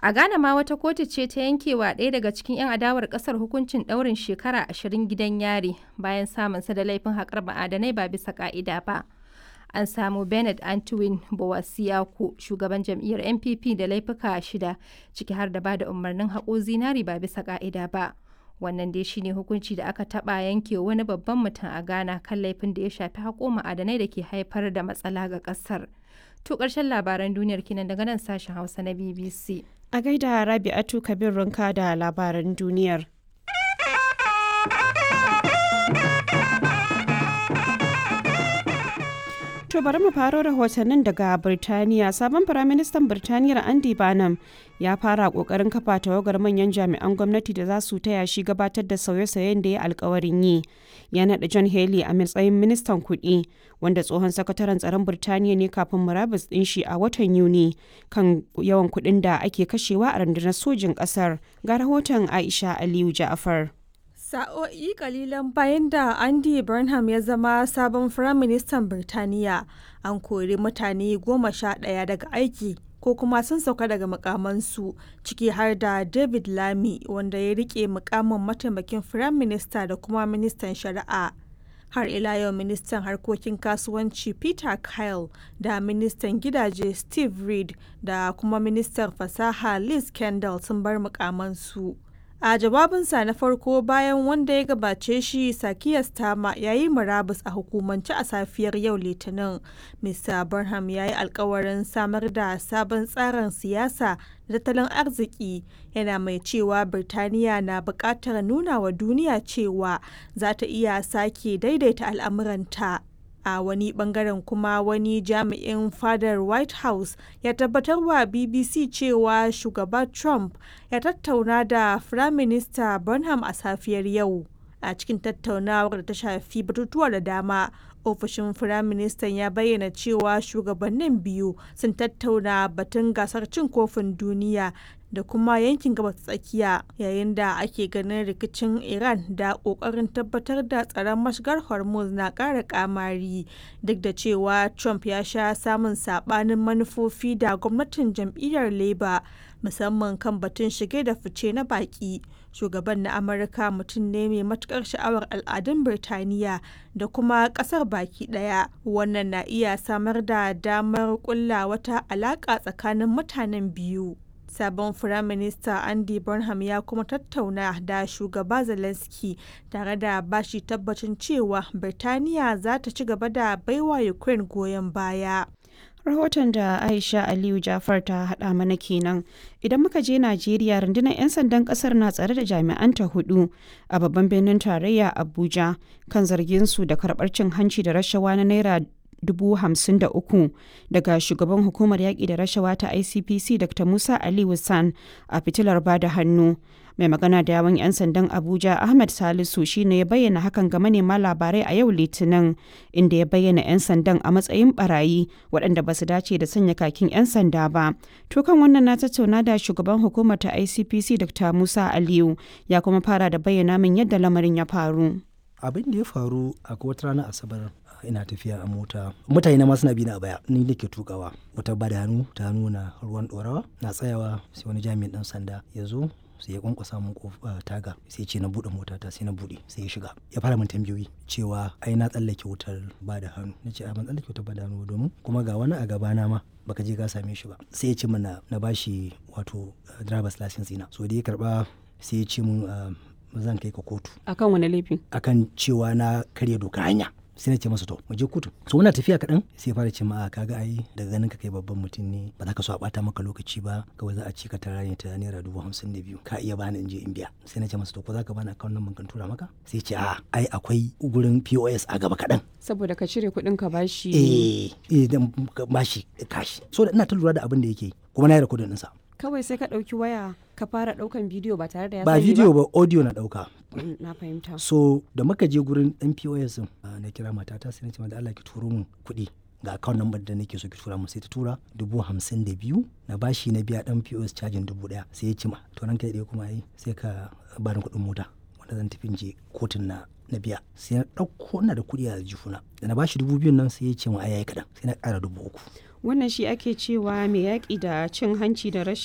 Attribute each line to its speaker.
Speaker 1: A Ghana ma wata kotu ce ta yankewa ɗaya daga cikin 'yan adawar ƙasar hukuncin ɗaurin shekara ashirin gidan yari bayan samunsa da laifin haƙar ma'adanai ba bisa ƙa'ida ba. An samu Bernard Antwin Bowasiaku, shugaban jam'iyyar NPP da laifuka shida, ciki har da ba da umarnin haƙo zinari ba bisa ƙa'ida ba. Wannan dai shine hukunci da aka taɓa yanke wani babban mutum a Ghana kan laifin da ya shafi haƙo ma'adanai da ke haifar da matsala ga ƙasar. To ƙarshen labaran duniyar kinan daga nan sashen Hausa na BBC.
Speaker 2: A gaida Rabi'atu Kabir Runka da labaran duniyar. To bari mu faro rahotannin daga Birtaniya. Sabon Firaministan Birtaniyar Andy Barnum ya fara kokarin kafa tawagar manyan jami'an gwamnati da za su taya shi gabatar da sauye-sauyen da ya alkawarin yi. Ya naɗa John Haley a matsayin ministan kuɗi, wanda tsohon sakataren tsaron Birtaniya ne kafin murabus ɗin shi a watan Yuni kan yawan kuɗin da ake kashewa a rundunar sojin ƙasar. Ga rahoton Aisha Aliyu Ja'afar.
Speaker 3: Sa'o'i kalilan bayan da Andy Burnham ya zama sabon Firaministan Birtaniya, an kori mutane goma sha ɗaya daga aiki ko kuma sun sauka daga mukamansu ciki har da David Lamy wanda ya rike mukamin mataimakin Firaminista da kuma ministan shari'a. Har ila yau ministan harkokin kasuwanci Peter Kyle da ministan gidaje Steve Reed da kuma ministan fasaha Liz Kendall sun bar mukamansu. A jawabinsa na farko bayan wanda ya gabace shi Sakiya Stama ya yi murabus a hukumance a safiyar yau Litinin. Mr. Burnham ya yi alkawarin samar da sabon tsarin siyasa da tattalin arziki yana mai cewa Birtaniya na buƙatar nuna wa duniya cewa za ta iya sake daidaita al'amuranta. a wani bangaren kuma wani jami'in fadar white house ya tabbatar wa bbc cewa shugaba trump ya tattauna da firaminista burnham a safiyar yau a cikin tattaunawar da ta shafi batutuwa da dama ofishin firaministan ya bayyana cewa shugabannin biyu sun tattauna batun gasar cin kofin duniya da kuma yankin gabas tsakiya yayin da ake ganin rikicin iran da kokarin tabbatar da tsaron mashigar hormuz na ƙara kamari duk da cewa trump ya sha samun sabanin manufofi da gwamnatin jam'iyyar labour musamman kan batun shige da fice na baki shugaban na amurka mutum ne mai matukar sha'awar al'adun birtaniya da kuma kasar baki daya wannan na iya samar da damar kulla wata alaka tsakanin mutanen biyu sabon firaminista andy burnham ya kuma tattauna da shugaba zelensky tare da bashi tabbacin cewa birtaniya za ta ci gaba da baiwa ukraine goyon baya
Speaker 2: rahoton da aisha aliyu jafar ta hada mana kenan idan muka je najeriya rundunar 'yan sandan kasar na tsare da jami'anta hudu a babban birnin tarayya abuja kan zargin su da karbar cin hanci da rashawa na naira dubu hamsin da uku daga shugaban hukumar yaƙi da rashawa ta icpc dr musa ali san a fitilar bada hannu mai magana da yawan 'yan sandan abuja ahmed salisu shine ya bayyana hakan ga manema labarai a yau litinin inda ya bayyana 'yan sandan a matsayin barayi waɗanda ba su dace da sanya kakin 'yan sanda ba to kan wannan na tattauna da shugaban hukumar ta icpc dr musa aliyu ya kuma fara da bayyana min yadda lamarin ya faru
Speaker 4: abin da ya faru a wata ranar asabar ina tafiya a mota mutane na ma suna bi na a baya ni nake tukawa wata bada hannu ta nuna ruwan dorawa na tsayawa sai wani jami'in dan sanda ya zo sai ya kwankwasa mun taga sai ce na bude mota ta sai na bude sai ya shiga ya fara min tambayoyi cewa ai na tsallake wutar ba da hannu na ce a ban tsallake wutar ba da hannu domin kuma ga wani a gabana ma baka je ka same shi ba sai ya ce mana na bashi wato driver's license ina so da ya karba sai ya ce mun zan kai ka kotu
Speaker 2: akan wani laifi
Speaker 4: akan cewa na karya doka hanya sai na ce masa to mu je kotu so muna tafiya kaɗan sai fara ce ma kaga ai daga ganin ka kai babban mutum ne ba za ka so a bata maka lokaci ba kawai za a ci ka tara ne ta naira dubu hamsin da biyu ka iya bani in je in biya sai na ce masa to ko za ka bani akawun nan kan tura maka sai ce a ai akwai gurin pos a gaba kaɗan
Speaker 2: saboda ka cire kuɗin ka bashi
Speaker 4: eh eh dan bashi kashi so da ina ta lura da abin da yake kuma na yi rikodin ɗinsa
Speaker 2: kawai sai ka ɗauki waya ka fara ɗaukan bidiyo ba tare da ya
Speaker 4: ba bidiyo ba audio na ɗauka
Speaker 2: na fahimta
Speaker 4: so da muka je gurin ɗan pos din na kira matata sai na ce da Allah ki turo min kuɗi ga account number da nake so ki tura mu sai ta tura dubu hamsin da biyu na bashi na biya dan pos cajin dubu daya sai ya ci ma to ranka ɗaya kuma yi sai ka bani kuɗin mota wanda zan tafi je kotun na na biya sai na ɗauko ina da kuɗi a jifuna da na bashi dubu biyun nan sai ya ce ma ai yayi kaɗan sai na ƙara dubu uku
Speaker 2: wannan shi ake cewa mai yaƙi da cin hanci da rashin